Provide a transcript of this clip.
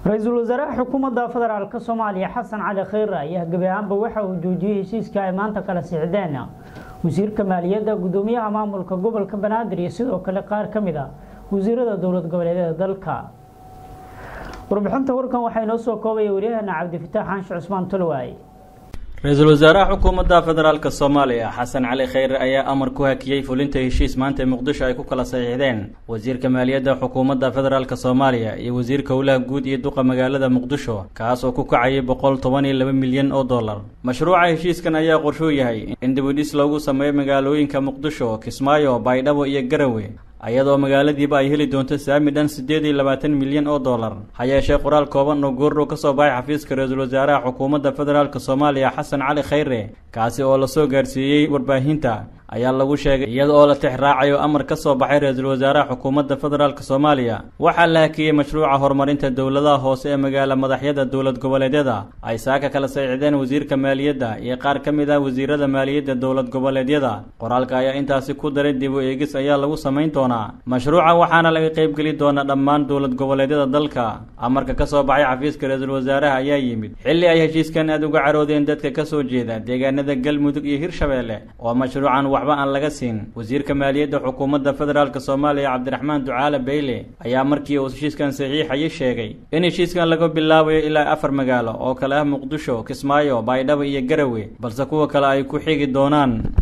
ra-iisul wasaaraha xukuumadda federaalk soomaaliya xasan cali kheyre ayaa gebi ahaanba waxa uu joojiyey heshiiska ay maanta kala sixdeen wasiirka maaliyadda gudoomiyaha maamulka gobolka banaadir iyo sidoo kale qaar ka mid a wasiirada dowlad goboleedyada dalka warbixinta warkan waxaa inoo soo koobaya waryaheena cabdifitaax xaanshe cusmaan tolwaay ra-iisul wasaaraha xukuumadda federaalk soomaaliya xasan cali kheyre ayaa amar ku hakiyey fulinta heshiis maanta muqdisho ay ku kala saxiixdeen wasiirka maaliyadda xukuumadda federaalk soomaaliya iyo wasiirka howlaha guud iyo duqa magaalada muqdisho kaas oo ku kacayay boqol toban iyo laba milyan oo dollar mashruuca heshiiskan ayaa qorshuu yahay in dibudhis loogu sameeyo magaalooyinka muqdisho kismaayo baydhabo iyo garawe ayadoo magaaladiiba ay heli doonto saami dhan siddeed iyo labaatan milyan oo dollar ha yeeshee qoraal kooban oo goordhow ka soo baxay xafiiska ra-iisul wasaaraha xukuumadda federaalk soomaaliya xasan cali kheyre kaasi oo lasoo gaarsiiyey warbaahinta ayaa lagu sheegay iyada oo la tix raacayo amar ka soo baxay ra-iisul wasaaraha xukuumadda federaalk soomaaliya waxaa la hakiyey mashruuca horumarinta dowladaha hoose ee magaala madaxyada dowlad goboleedyada ay saaka kala saxiixdeen wasiirka maaliyadda iyo qaar ka mid ah wasiirada maaliyadda dowlad goboleedyada qoraalka ayaa intaasi ku daray dib u eegis ayaa lagu samayn doonaa mashruuca waxaana laga qaybgeli doonaa dhammaan dowlad goboleedyada dalka amarka ka soo baxay xafiiska ra-iisul wasaaraha ayaa yimid xilli ay heshiiskan aad uga caroodeen dadka ka soo jeeda deegaanada galmudug iyo hirshabeelle oo mashruucan waxba aan laga siin wasiirka maaliyadda xukuumadda federaalk soomaaliya cabdiraxmaan ducaale beyle ayaa markii uu heshiiskan saxiixayay sheegay in heshiiskan laga bilaabayo ilaa afar magaalo oo kale ah muqdisho kismaayo baydhabo iyo garawe balse kuwa kale ay ku xigi doonaan